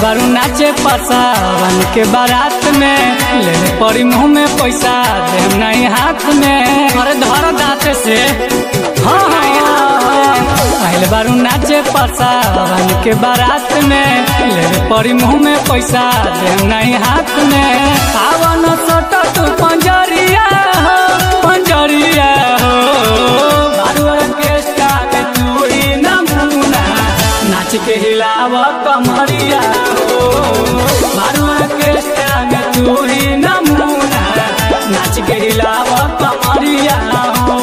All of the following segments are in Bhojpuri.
बारू नाचे पसावन के बारात में ले पड़ी मुंह में पैसा दे नहीं हाथ में अरे धर दाँत से हाँ हाँ पहले बारू नाचे पसावन के बारात में ले पड़ी मुंह में पैसा दे नहीं हाथ में पावन सोट तू पंजरिया हो पंजरिया हो बारू ऑर्केस्ट्रा के तू ही नमूना नाच के हिलाव कमरिया हो बारू ऑर्केस्ट्रा में तू ही नमूना नाच के हिलाव कमरिया हो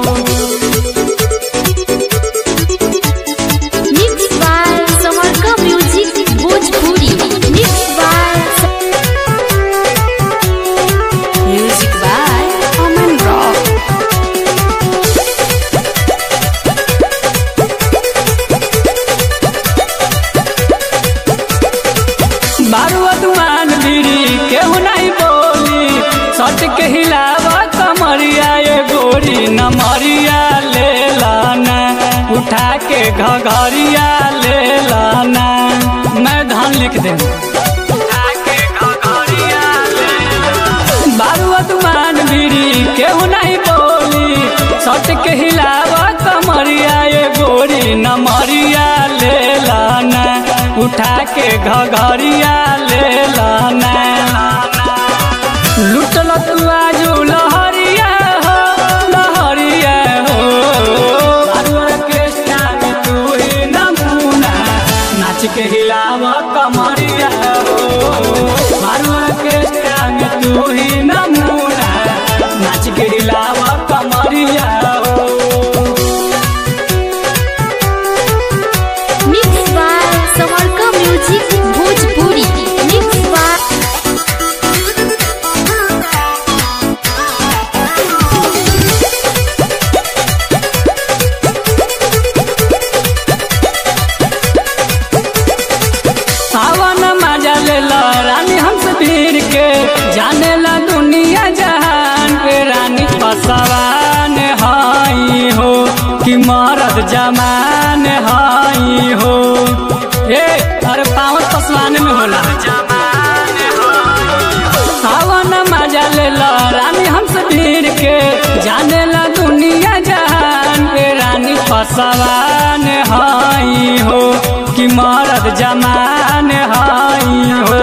Mixed by Samarka Music Bhojpuri. Mixed by Music by Aman Rock. बारुआ दुआन बीड़ी केहू नहीं बोली सट के हिलावा कमरिया ये गोरी नमरिया ले लाना उठा के घघरिया ले लाना मैं धान लिख दे उठा के घघरिया ले लाना। बारुआ दुआन बीड़ी केहू नहीं बोली सट के हिलावा कमरिया ये गोरी नमरिया ले लाना उठा के घघरिया ले लाना लुटल तू आजू लहरिया हो लहरिया हो बारू ऑर्केस्ट्रा में तू ही नमूना नाच के हिलाव कमरिया हो बारू ऑर्केस्ट्रा में तू ही नमूना नाच के हिलाव कमरिया हो Mixed by Samarka Music Bhojpuri. Mixed by सावन मजा ले ला रानी हमसे भीड़ के जाने ला दुनिया जहान के रानी पसवान हाई हो कि मरद जमान हाई हो ए अरे पावन पसवान में होला सावन मजा ले ला रानी हमसे भीड़ के जाने ला दुनिया जहान के रानी पसवान हाई हो कि मरद जमान हाई हो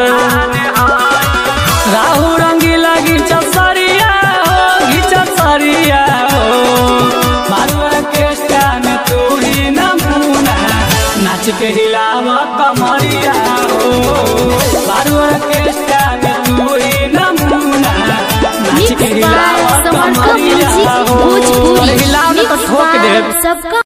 राहु रंगी लगी चसरिया हो घिचसरिया हो मारू ऑर्केस्ट्रा में तू ही नमूना नाच के हिलाव कमरिया हो मारू ऑर्केस्ट्रा में तू ही नमूना नाच के Mixed by हिलाव Samarka कमरिया Music हो Bhojpuri. अरे हिलाव न तो Mixed ठोक by देब सबका